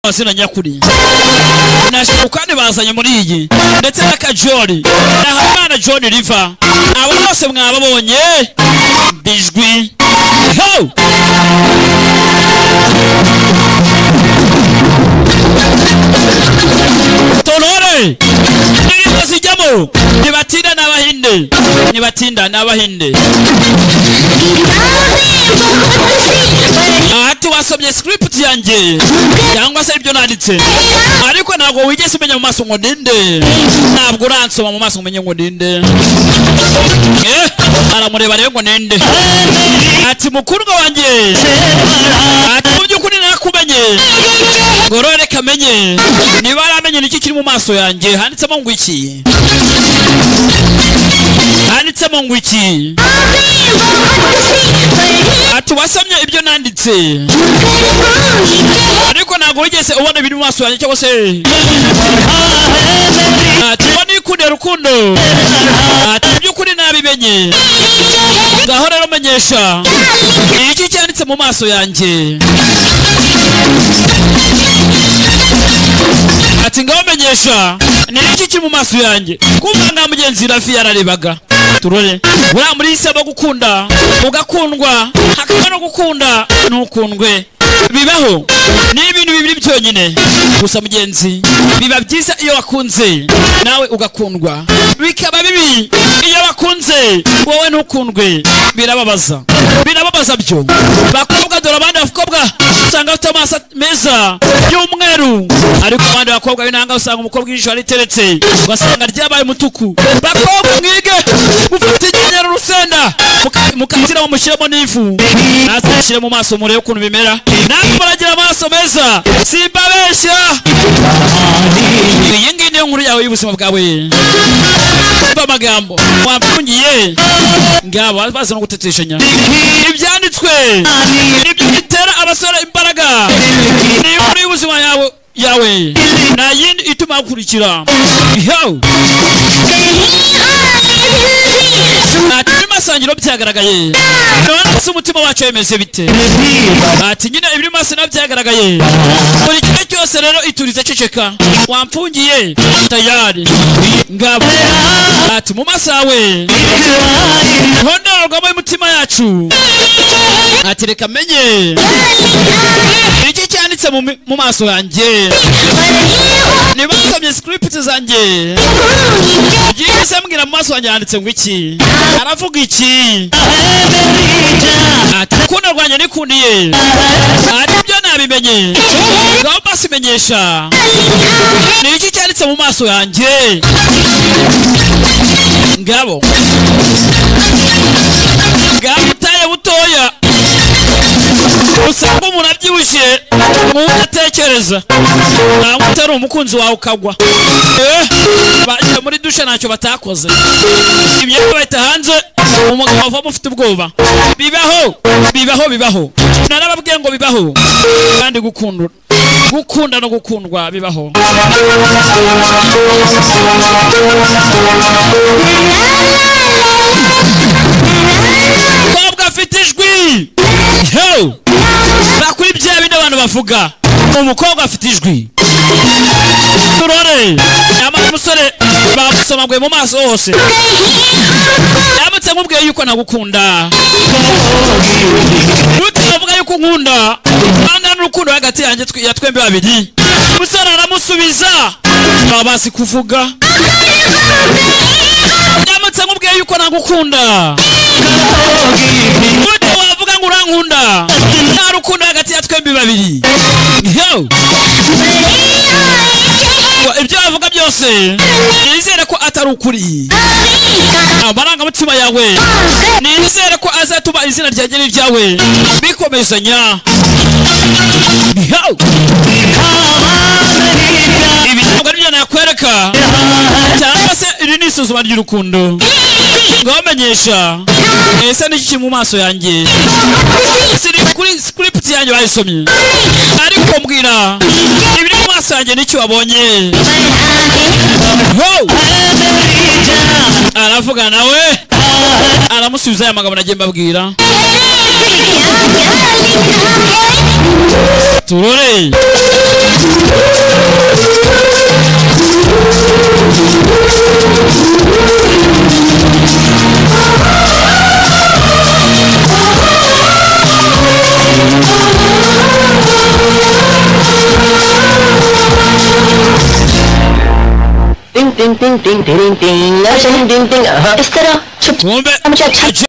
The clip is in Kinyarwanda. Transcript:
amazina nyakuri na Shukani bazanye muri iyi ndetse na Kajori na Habimana John River abo bose mwababonye bijwi ho Tonore ndirimbo zijyamo ntibatinda n'abahinde ntibatinda n'abahinde aha tiwasomye script yanjye cyangwa se ibyo nanditse ariko ntabwo wigeze umenya mu maso ngo ninde ntabwo uransoma mu maso ngo umenye ngo ninde Eh, aramureba rero ngo ninde ati mukundwa wanjye ati mu by'ukuri narakumenye ngorore kamenye niba aramenye niki kiri mu maso yanjye handitsemo ngo iki handitsemo ngo iki ati wasomye ibyo nanditse ariko ntabwo wigeze ubona ibiri mu maso yanjye cyangwa se ati ngo nikunde rukundo ati mu by'ukuri nabimenye ngaho rero menyesha iki cyanditse mu maso yanjye ati ngaho menyesha ni iki kiri mu maso yanjye kumva nka mugenzi rafi yararebaga turore buriya muri iyi si haba gukunda ugakundwa hakaba no gukunda ntukundwe bibaho ni ibintu bibiri byonyine gusa mugenzi biba byiza iyo wakunze nawe ugakundwa bikaba bibi iyo bakunze wowe ntukundwe birababaza birababaza byo bakobwa dore abandi bakobwa usanga bafite amaso meza y'umweru ariko abandi bakobwa b'intanga usanga umukobwa ijisho riteretse ugasanga ryabaye umutuku bakobwa mwige mufite inyanya n'urusenda muka- mukaziramo mushyiremo n'ivu natwe mushyire mu maso murebe ukuntu bimera namwe muragira amaso meza simbabeshya iyi ngiyi niyo nkuru yawe y'ubuzima bwawe umva amagambo wapfungiye ngabo bazi no guteteshanya ibyanditswe nibyo bitera abasore imbaraga ni inkuru y'ubuzima yawe yawe nta yindi ituma hakurikira yo ati ibiri masangiro byagaragaye none se umutima wacu wemeze bite ati nyine ibiri masina byagaragaye buri kimwe cyose rero iturize ceceka wamfungiye tayari ngabo ati mu maso yawe ntondorwamo imitima yacu ati reka menye iki cyanditse mu mi- mu maso yanjye nibasomye script zanjye byihise mbwira mu maso wanjye handitse ngo iki aravuga iki ati rukundo rwanjye nikundiye ari byo nabimenye ngaho maso imenyesha ni iki cyanditse mu maso yanjye ngabo ngabo butaye butoya usanga umuntu abyibushye nk'uwo atekereza ntabwo utari umukunzi wawe ukagwa Eh, bagiye muri dushe ntacyo batakoze imyenda bahita hanze umugabo avamo ufite ubwoba bibaho bibaho bibaho narababwiye ngo bibaho kandi gukunda gukunda no gukundwa bibaho umukobwa afite ijwi Yo! bakuri bya bindi abantu bavuga umukobwa afite ijwi turore nyamara umusore bamusomaguye mu maso hose ndamutse nkubwiye yuko nagukunda nutavuga yuko unkunda angana n'urukundo uri hagati yanjye twe- ya twembi babiri umusore aramusubiza baba bazi kuvuga ndamutse nkubwiye yuko nagukunda nute wavuga ngo urankunda nta rukundo hagati ya twembi babiri yo ngo ibyo bavuga byose nizere ko atari ukuri amarangamutima yawe nizere ko azatuma izina ryanjye n'iryawe bikomezanya Yo! ibi ntabwo ari byo nakwereka cyangwa se iri ni isuzuma ry'urukundo ngabamenyesha ese ni iki kiri mu maso yanjye siri kuri script yanjye bayisomye ariko mbwira ibiri mu maso yanjye n'icyo wabonye Wow! aravuga nawe aramusubiza aya magambo nagiye mbabwira turore 띵띵띵띵띵띵 나는 띵띵 어, 에스테라 춥 tumbe 잠시만, 잠-